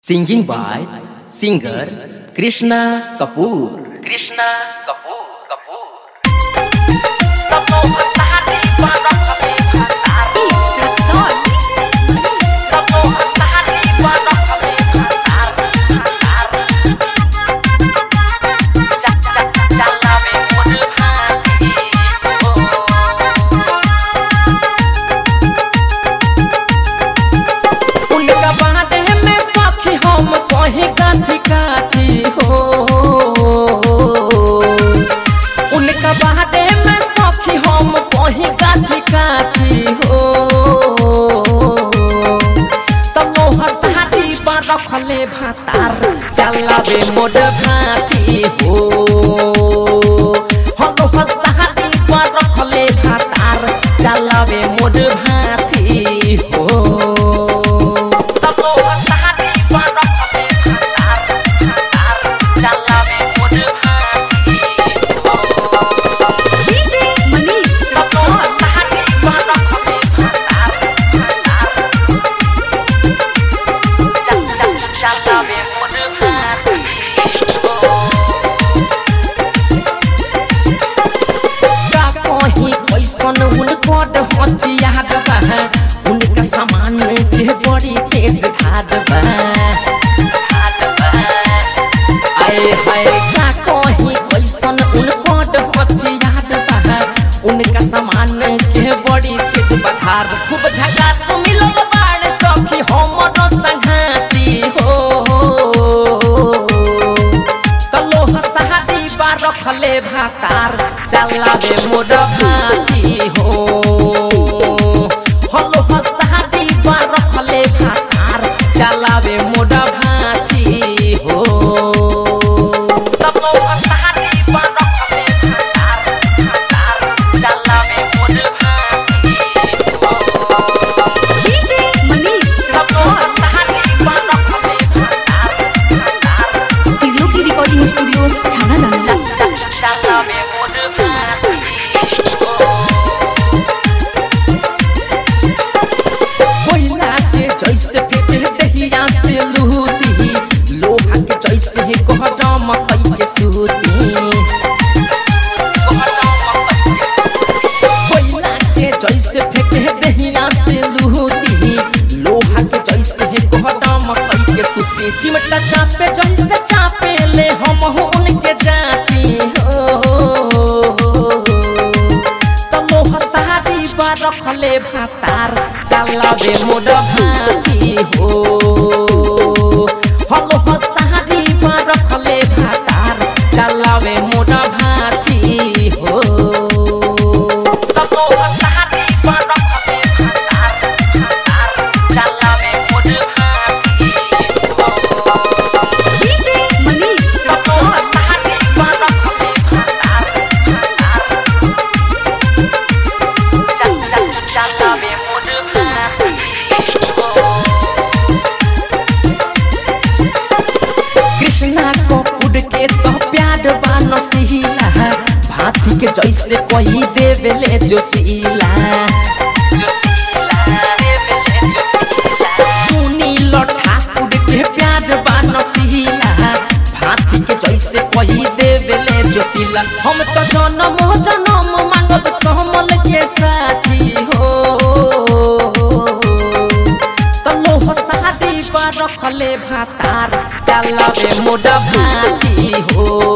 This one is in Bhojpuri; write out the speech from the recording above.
Singing by singer Krishna Kapoor. Krishna Kapoor. Kapoor. उनका बाटे में सखी हम कहीं काठी काठी हो उनका बाटे में सखी हम कहीं काठी काठी हो तलो हसाती पर रखले भातार चलावे मोर भाती हो हलो हसाती पर रखले भातार चलावे मोर भाती हो तलो हसाती पर रखले भातार भातार चलावे मोर भाती हो DJ Manish तलो हसाती पर रखले भातार भातार चल चल चलावे मोर भाती का कहीं कैसन उनकर हथियार बा उनका सामान के बड़ी तेज धार बा धार बा। आए हाय का कहीं कैसन उनकर हथियार बा उनका सामान के बड़ी तेज बधार खूब झकास मिलल बाड़ सखी हमरो संघाती हो कलो हसादी बा रखले भातार चलावे मोर भाती हो हलो हसादी बा रखले भातार चलावे मोर भाती हो कलो हसादी बा रखले भातार भातार चलावे मोर भाती हो DJ Manish कलो हसादी बा रखले भातार भातार Tiloki Recording Studio छाना दाना चल चल चलावे मोर भाती कोयला के जैसे फेंके दहिया से लूटी लोहा के जैसे ही कोहरा मकई के सूती कोयला के जैसे फेंके दहिया से लूटी लोहा के जैसे ही कोहरा मकई के सूती चिमटा चापे जैसे चापे ले हम हो उनके जाती हो तलो हसादी बा रखले भातार चलावे मोर भाती हो हलो हसादी बा रखले भातार चलावे मोर भाती हो तलो हसादी बा रखले भातार भातार चलावे मोर भाती हो DJ Manish तलो हसादी बा रखले भातार भातार चल चल चलावे मोर भाती कृष्णा को पुड के तो प्यार बानो सिहिला भाती के जैसे कोई देवेले जोशीला जोशीला देवेले जोशीला सुनी लो ठाकुर के प्यार बानो सिहिला भाती के जैसे कोई देवेले जोशीला हम तो जन्म जन्म मांगब समल के साथी हो तलो हसादी पर रखले भातार चलावे मोर भाती हो